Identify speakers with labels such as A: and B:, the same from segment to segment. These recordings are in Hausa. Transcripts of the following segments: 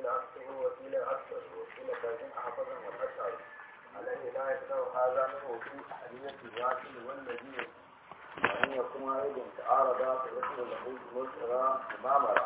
A: عكسه وقيل أكثر وقيل كازم أحفظا والأشعر الذي لا يقدر هذا منه في أحدية الواكل والذي وأن يكون أيضا تعارضا فيكون له ملتغى مامرة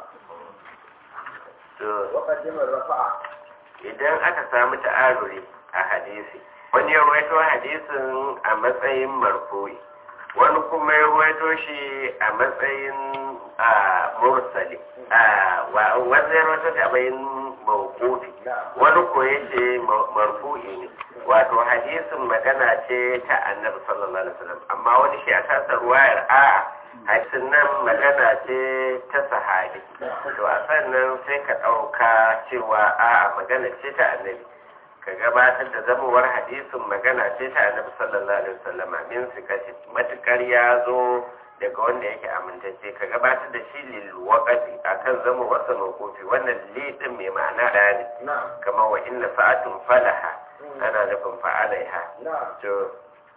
A: وقدم الرفع
B: idan aka samu ta'aruri a hadisi wani ya ruwaito hadisin a matsayin marfu'i wani kuma ya ruwaito shi a matsayin mursali wanda ya ruwaito shi a matsayin mawqufi wani ko yace marfu'i ne wato hadisin magana ce ta annabi sallallahu alaihi wasallam amma wani shi a tasar ruwayar a hadisin nan magana ce ta sahabi to a sannan sai ka ɗauka cewa a magana ce ta annabi ka gabatar da zamowar hadisin magana ce ta annabi sallallahu alaihi wasallam min sikati matukar ya zo daga wanda yake amintacce ka gabatar da shi lil waqati akan zama wasa mawqufi wannan li din mai ma'ana da ne kamar wa inna sa'atun falaha ana nufin fa'alaiha to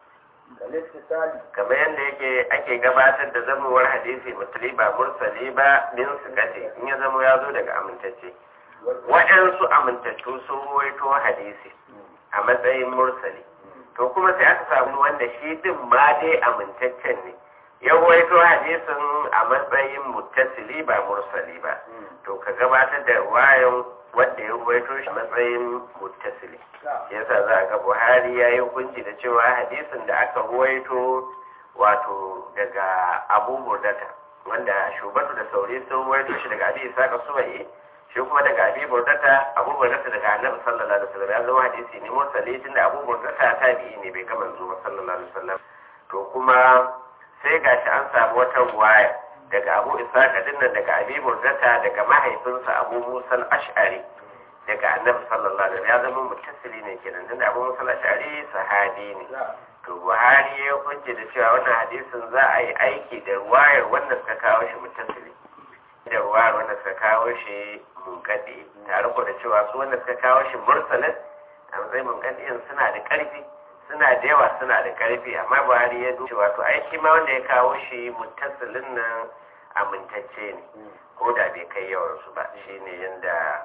B: kamar yadda yake ake gabatar da zamowar hadisi mutuli ba mursali ba min sikati in ya zama ya zo daga amintacce waɗansu amintattu sun ruwaito hadisi a matsayin mursali to kuma sai aka samu wanda shi din ma dai amintaccen ne ya ruwaito hadisin a matsayin muttasili ba mursali ba to ka gabatar da wayan wanda ya ruwaito shi a matsayin muttasili yasa za a ga buhari ya yi hukunci da cewa hadisin da aka ruwaito wato daga abu burdata wanda shubatu da sauri sun ruwaito shi daga abi isaka suwaye shi kuma daga abi burdata abu burdata daga annabi sallallahu alaihi wasallam ya zama hadisi ne mursali tunda abu burdata tabi'i ne bai kama zuwa sallallahu alaihi wasallam to kuma sai gashi an samu wata ruwaya daga abu isaka dinnan daga abi burdata daga mahaifinsa abu musa ash'ari daga annabi sallallahu alaihi wasallam ya zama muttasili ne kenan tunda abu musa ash'ari sahabi ne to buhari ya hukunce da cewa wannan hadisin za a yi aiki da ruwayar wanda suka kawo shi muttasili da ruwayar wanda suka kawo shi munkadi tare ko da cewa su wanda suka kawo shi mursalin a matsayin munkadiyin suna da karfi suna da yawa suna da karfi amma buhari ya duba wato aiki ma wanda ya kawo shi muttasilin nan amintacce ne ko da bai kai yawansu ba shine yadda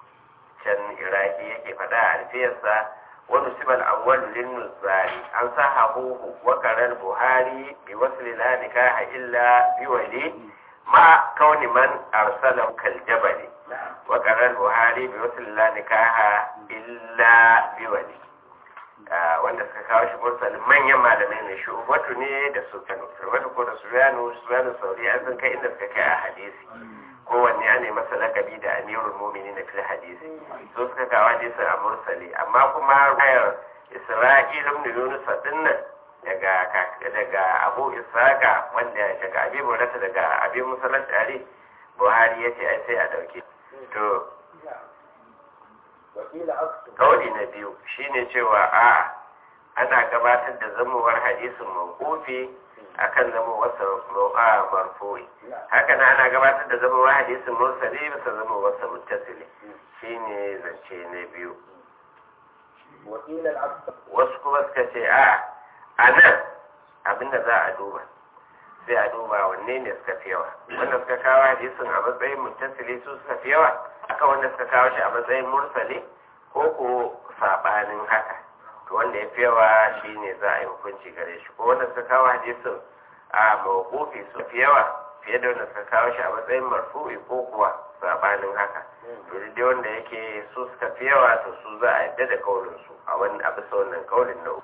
B: can iraki yake faɗa a alfiyarsa wani sibal awwal lin nuzari an sa hahuhu wa karar buhari bi wasu la nikaha illa bi wali ma kauni man arsala kal jabali wa karar buhari bi wasu la nikaha illa bi wali wanda suka kawo shi mursalin manyan malamai ne shi ubatu ne da sufyanu ubatu ko da sufyanu sufyanu sauri an san kai inda suka kai a hadisi kowanne ya nemi masa lakabi da amirul mumini na fil hadisi so suka kawo hadisin a mursali amma kuma rayar isra'il ibn yunus dinnan daga daga abu isaka wanda daga abi burata daga abi musallat ali buhari yace ai sai a dauke to kauli na biyu shine cewa a ana gabatar da zamowar hadisin mawqufi akan zamowar sa marfu'i haka na ana gabatar da zamowar hadisin mursali bisa zamowar sa muttasili shine zance na biyu wasu kuma suka ce a a nan abinda za a duba sai a duba wanne ne suka fi yawa wanda suka kawo hadisin a matsayin muttasili su suka fi yawa akan wanda suka kawo shi a matsayin mursali ko ko sabanin haka to wanda ya fi yawa shine za a yi hukunci gare shi ko wanda suka kawo hadisin a mawqufi su fi yawa fiye da wanda suka kawo shi a matsayin marfu'i ko kuwa sabanin haka to dai wanda yake su suka fi yawa to su za a yadda da kaulin su a wani a bisa wannan kaulin na uku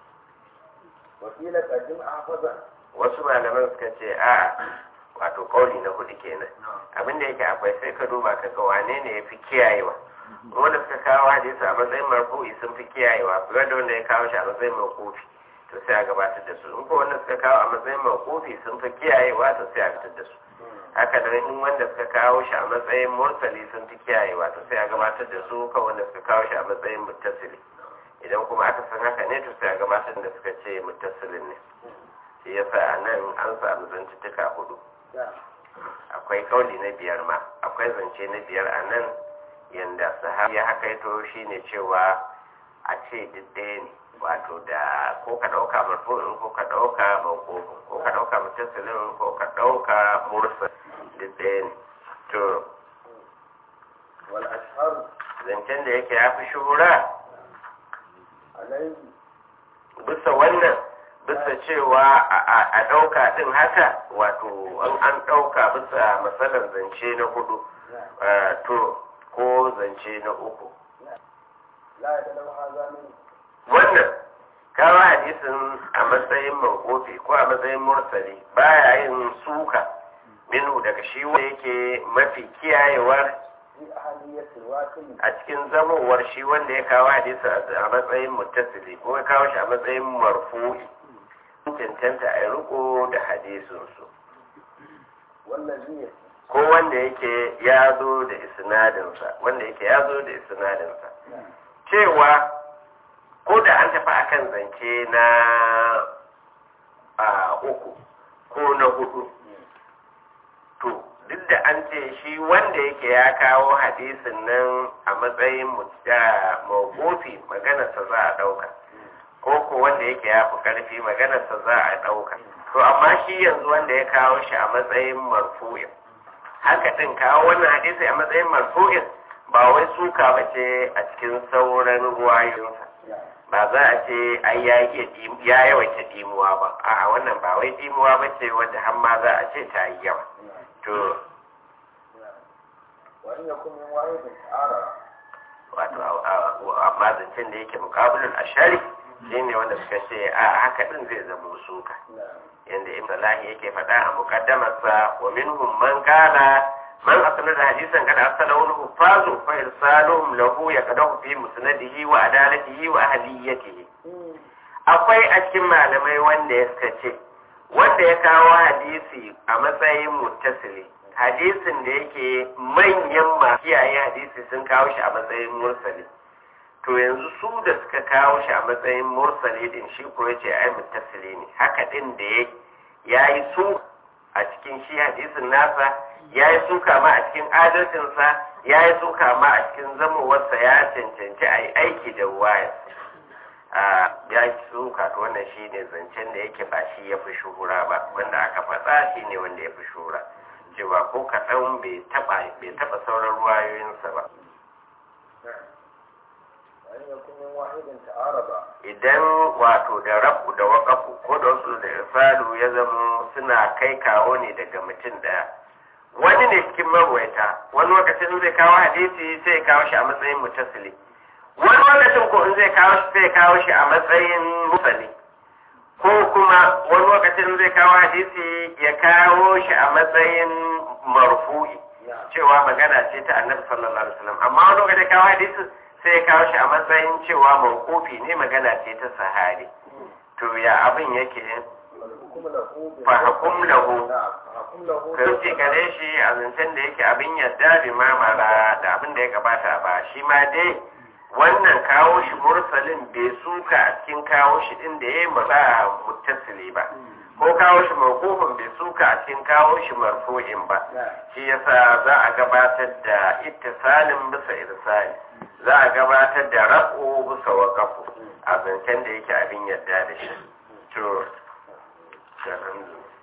B: wasu malaman suka ce a wato kauli na hudu kenan abinda yake akwai sai ka duba ka ga wane ne ya fi kiyayewa wanda suka kawo hadisi a matsayin marfu'i sun fi kiyayewa fiye da wanda ya kawo shi a matsayin mawqufi to sai a gabatar da su in ko wanda suka kawo a matsayin mawqufi sun fi kiyayewa to sai a fitar da su haka da in wanda suka kawo shi a matsayin mursali sun fi kiyayewa to sai a gabatar da su kan wanda suka kawo shi a matsayin muttasili idan kuma aka san haka ne to sai a gabatar da suka ce muttasilin ne shi yasa a nan an samu zantuttuka hudu akwai kauli na biyar ma akwai zance na biyar a nan yanda sahabi ya hakaito shine cewa a ce duk ɗaya ne wato da ko ka ɗauka marfu'in ko ka ɗauka mawqufin ko ka ɗauka mutasilin ko ka ɗauka mursal duk ɗaya ne to
A: wal ashhar
B: zancen da yake ya fi shuhura
A: عليه
B: bisa wannan bisa cewa a- a ɗauka ɗin haka wato an an ɗauka bisa matsalar zance na hudu eh, to ko zance na uku
A: لا يتلو هذا منه
B: wannan kawo hadisin a matsayin mawqufi ko a matsayin mursali baya yin suka minu daga shi wanda yake mafi kiyayewar
A: في أهلية الواكل
B: a cikin zamowar shi wanda ya kawo hadisi a matsayin muttasili ko ya kawo shi a matsayin marfu'i cancanta a yi riko da hadisinsu
A: والذي
B: ko wanda yake ya zo da isnadinsa wanda yake ya zo da isnadinsa cewa ko da an tafi akan zance na a uku ko na hudu to duk da an ce shi wanda yake ya kawo hadisin nan a matsayin mawukofi maganarsa za a ɗauka ko ko wanda yake ya fi ƙarfi maganarsa za a ɗauka to amma shi yanzu wanda ya kawo shi a matsayin marfu'in haka ɗin kawo wannan hadisi a matsayin marfu'in ba wai suka ba ce a cikin sauran ruwayoyinsa ba za a ce ai ya iya dim- ya yawaita dimuwa ba a wannan ba wai dimuwa ba ce wadda har ma za a ce ta yi yawa to
A: وإن يكن من واحد تعارض
B: wato a- a- amma zancen da yake mukabulin ashari shine wanda suka ce a haka din zai zama suka
A: نعم
B: yanda ibn salahi yake faɗa a mukaddamarsa wa minhum man qala man asnada hadisan kada arsalahu al-huffazu fa irsaluhum lahu yaqdahu fi musnadihi wa adalatihi wa ahliyatihi akwai a cikin malamai wanda ya suka ce wanda ya kawo hadisi a matsayin muttasili hadisin da yake manyan masu kiyaye hadisi sun kawo shi a matsayin mursali to yanzu su da suka kawo shi a matsayin mursali din shi ko yace ai muttasili ne haka din da ya yayi su a cikin shi hadisin nasa yayi suka ma a cikin adalcinsa yayi suka ma a cikin zamowarsa ya cancanci a yi aiki da wayar a ya suka to wannan shi ne zancen da yake ba shi ya fi shuhura ba wanda aka faɗa shi ne wanda ya fi shuhura cewa ko kaɗan bai taɓa bai taɓa sauran ruwayoyinsa ba
A: نعم وإن يكن من واحد تعارض
B: idan wato da rabu da waƙafu ko da wasu da irsalu ya zama suna kai kawo ne daga mutum ɗaya wani ne cikin marwaita wani lokacin zai kawo hadisi sai ya kawo shi a matsayin mutasili wani lokacin ko in zai kawo shi sai ya kawo shi a matsayin musali ko kuma wani lokacin zai kawo hadisi ya kawo shi a matsayin marfu'i
A: نعم
B: cewa magana ce ta annabi sallallahu alaihi wasallam amma wani lokacin kawo hadisi sai ya kawo shi a matsayin cewa mawqufi ne magana ce ta sahabi to ya abin yake
A: فالحكم له
B: فحكم له.
A: نعم فحكم له
B: kauce gare shi a zancen da yake abin yadda bi mamara da abin da ya gabata ba shi ma dai wannan kawo shi mursalin bai suka a cikin kawo shi din da ya yi ba muttasili ba ko kawo shi mawqufin bai suka a cikin kawo shi marfu'in ba
A: نعم
B: shi yasa za a gabatar da ittisalin bisa irsali za a gabatar da raf'u bisa waqafu a zancen da yake abin yadda da shi to alhamdulillah